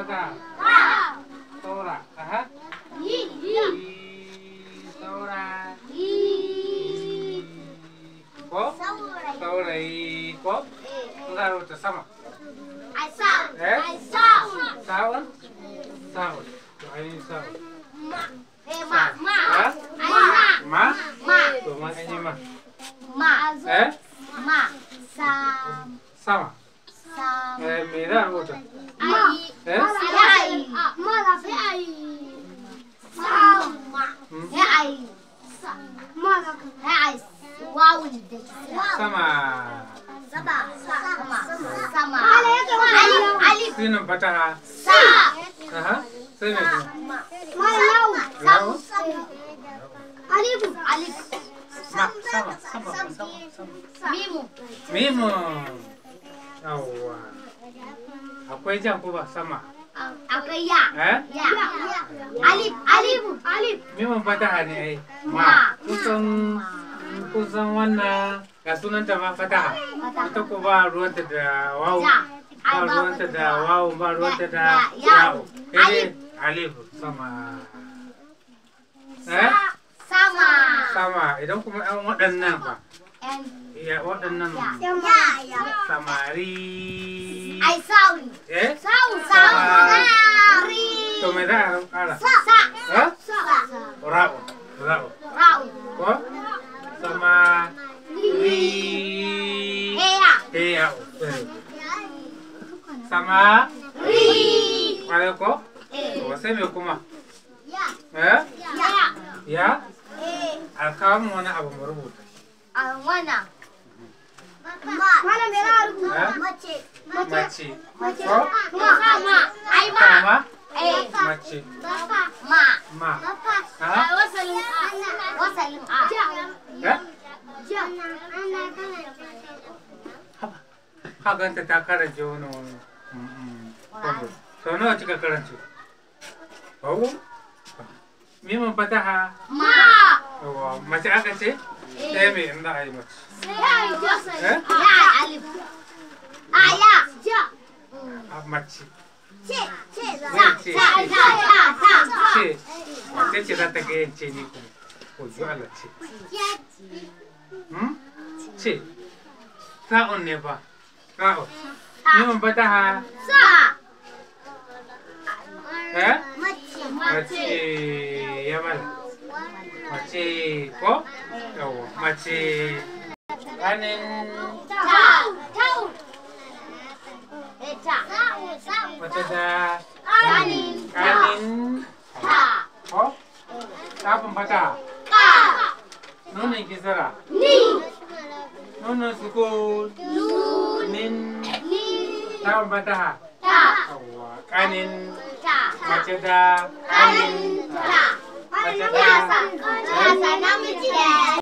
fata Ka. saura aha Yi. i saura Yi. ko Saurayi. saurayi ko Eh. in za a rubuta sama Ai sa. Eh? Ai sa. sa'un sa'un to ainihin sa'un Ma. Eh ma. Ma. Ha? Ai ma. ma Ma. to ma an yi ma Ma. eh Ma. Sam. sama Sam. eh me za a rubuta Ai. eh Sai ai. Ma da sai ai. Sama. Hmm? Sai ai. Ma da sai ai. Wawun da. sama Sama. Sama. Sama. Alif. Alif. sinin fataha Sa. aha sai me kuma Malau. Lau? Alif. Alif. ma sama sama sama sama Mimu. mimu yawwa akwai jan ko ba sama Akwai ya. eh Ya. Alif. Alif. Alif. mimun fataha ne ai Ma. ma kusan kusan wannan ga sunanta ma fataha ita ko ba ruwanta da wawu Ja. ba ruwanta da wawu ba ruwanta da Ya, yawo ya. sai dai alif sama eh Sama. sama idan kuma yan waɗannan ba And ya waɗannan ya. Ya. samari Ai sauri. eh Sauri. Sama. Sauri. to me za a ƙara Sa. Sa. eh Sa. ra'u ra'u Rau. ko sama ri Heya. eh ya sama Ri. kwale ko Eh. to sai me kuma Ya. eh Ya. ya Eh. alkawamin wani abu mu rubuta A wannan. Ma. Mana me za a rubuta? Eh? Mace. mace Mace. ko Ma. Ma. Ai ma. sama Eh. mace Ma. ma A ha wasalin A. Wasalin A. eh Ja. ka ganta ta karance wani wani Mm, mm. sau nawa kika karance babu mimin fataha Ma. yawa mace aka ce ɗaya mai in za a yi mace Ya. Ya. Alif. A ya. Ja. a mace Ce. Ce. Zai ce. Ta. Ta. Ta. Ta. Ta. ce wace ce za ta ga yance ni kuma ko ji Allah ce Hmm? ce sa'un ne fa sa'un mimin fataha Sa. eh Mace. mace ya mala mace ko yawa mace ganin Ta. Ta. Eh, ta. mace da Ganin. ganin Ta. ko kafin fata Ka. nunin kisara Ni. nunin sukun Nun. min Ni. kafin fata Ta. yawa kanin Ta. mace da Ganin. ganin Ta. mace Ya da sa. Ya sa namiji da